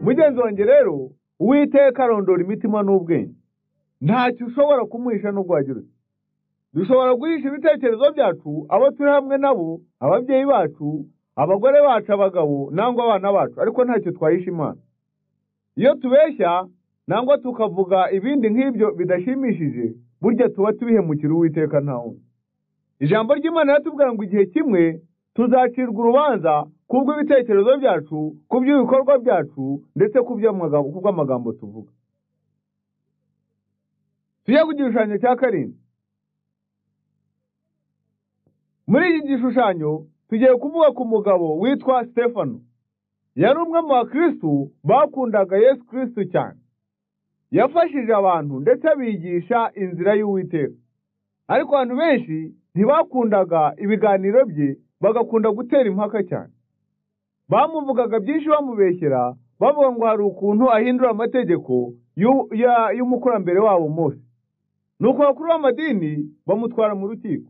mugenzi wanjye rero uwiteka arondora imitima n'ubwenge ntacyo ushobora kumuhisha n'ubwo wagira uti dushobora guhisha ibitekerezo byacu abo turi hamwe nabo ababyeyi bacu abagore bacu abagabo nangwa abana bacu ariko ntacyo twahisha imana iyo tubeshya nangwa tukavuga ibindi nk'ibyo bidashimishije burya tuba tubihemukira uwiteka ntawundi ijambo ry'imana riratubwira ngo igihe kimwe tuzacirwa urubanza kubw'ibitekerezo byacu ku by'ibikorwa byacu ndetse ku by'amagambo- ku bw'amagambo tuvuga tujye ku gishushanyo cya karindwi muri iki gishushanyo tugiye kuvuga ku mugabo witwa stefano yari umwe mu bakirisitu bakundaga yesu kirisitu cyane yafashije abantu ndetse abigisha inzira y'uwiteka ariko abantu benshi ntibakundaga ibiganiro bye bagakunda gutera impaka cyane bamuvugaga byinshi bamubeshyera bavuga ngo hari ukuntu ahindura amategeko y'u- ya- y'umukurambere wabo mose nuko abakuru b'amadini bamutwara mu rukiko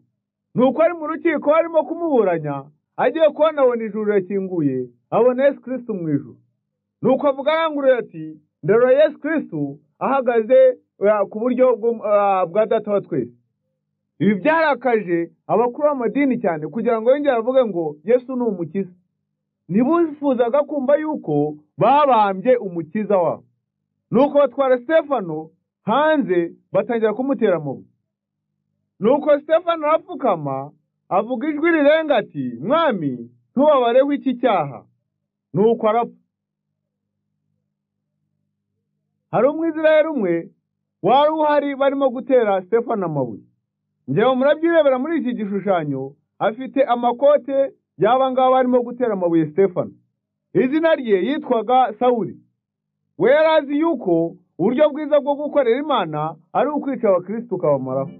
nuko ari mu rukiko barimo kumuburanya agiye kubona abona ijuru rirakinguye abona yesu kirisitu mu ijuru nuko avuga arangurura ati ndarora yesu kirisitu ahagaze eh, ku buryo bw'um- ah, bwa data wa twese ibi byarakaje abakuru b'amadini cyane kugira ngo yongere avuge ngo yesu ni umukiza ntibifuzaga kumva yuko babambye umukiza wabo nuko batwara stefano hanze batangira kumutera amabuye nuko stefano arapfukama avuga ijwi rirenga ati mwami ntubabareho iki cyaha nuko arapfa hari umwizirayeli umwe wari uhari barimo gutera stefano amabuye njyewe murabyirebera muri iki gishushanyo afite amakote y'aba ngaba barimo gutera amabuye stefano izina rye yitwaga sawuli we yari azi yuko uburyo bwiza bwo gukorera imana ari ukwica abakirisitu ukabamaraho